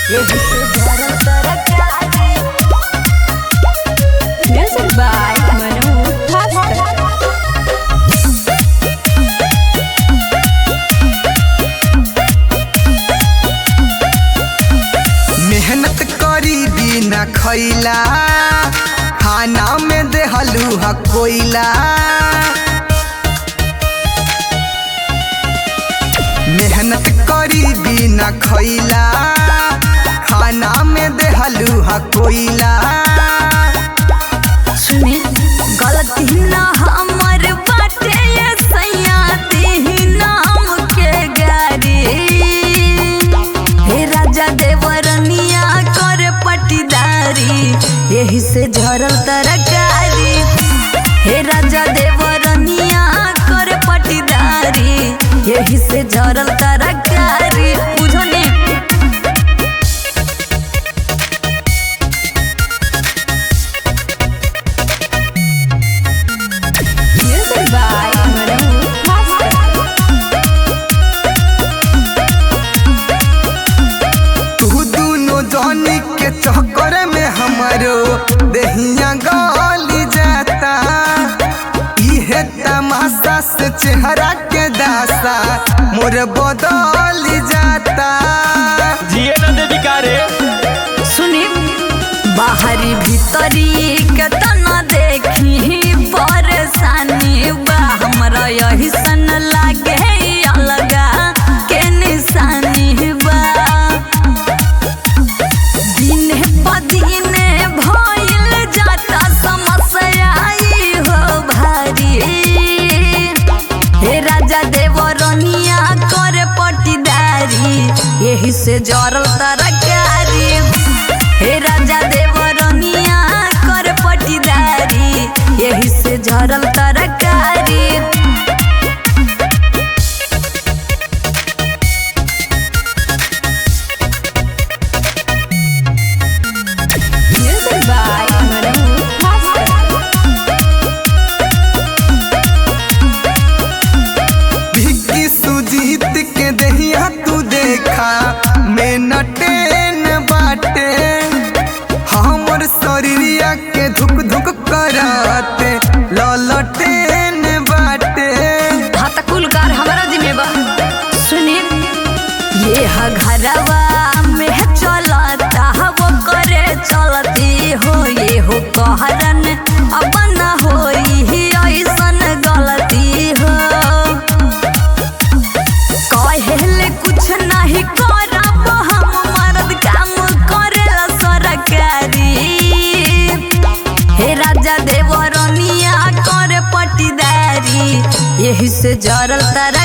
यही से भरल तरकारी Music by Manu Thakkar. मेहनत करी बिना खैला खाना में देहलू ह कोयला मेहनत करी बिना खैला खाना में देहलू ह कोयला सुने गलती ना हमर बाटे ये सैया देही नाम के गारी हे राजा देवरनिया कर पटीदारी यही से झरल तरकारी हे राजा देवरनिया कर पटीदारी यही से झरल तरकारी बुझो ने Music by Manu Thakkar. तू दोनों जानी के चक्कर में हमारो दहिया गली जाता इहे तमाशा से चेहरा के दासा मोर बदल जाता जिए न देवी का रे सुनी बाहरी भीतरी के तना देखी परेशानी बा हमरा यही सन लागे अलगा के निशानी बा दिने प दिने भइल जाता समस्या ई हो भारी हे राजा देवरनिया करे पटीदारी यही से जरल तरकारी हे राजा देवरनिया करे पटीदारी यही से जरल तरकारी Music by Manu Thakkar. भिक्की Sujit के दहिया तू देखा मैं नटेन बाटे हमर शरीरिया के धुक धुक करते ललटेन बाटे हाँ त कुल कार हमारा जिम्मेवा सुनी ये ह घरवा में चलता वो करे चलती हो ये हो कहरन अब न होई ऐसन गलती हो कहेले कुछ नहीं करब हम मर्द काम करेला सरकारी हे राजा देवरनिया करे पटीदारी यही से जरल तारा